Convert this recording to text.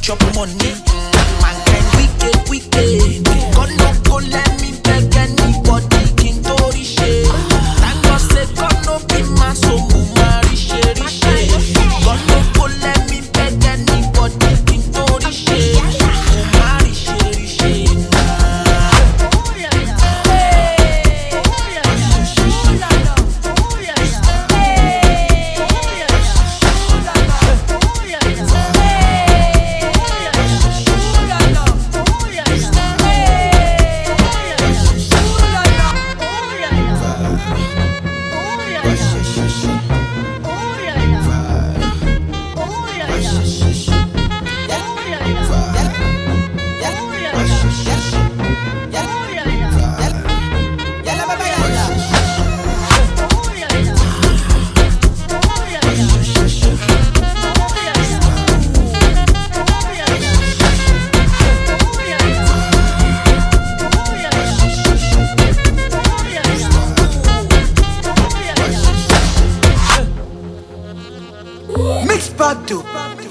chop money. Mankind wicked, wicked. God no go let me beg anybody. King to riche. Thank God say God no be my soul. Mama riche, riche. God no go let me beg anybody. King to riche. Mama riche, riche. Mix Badu.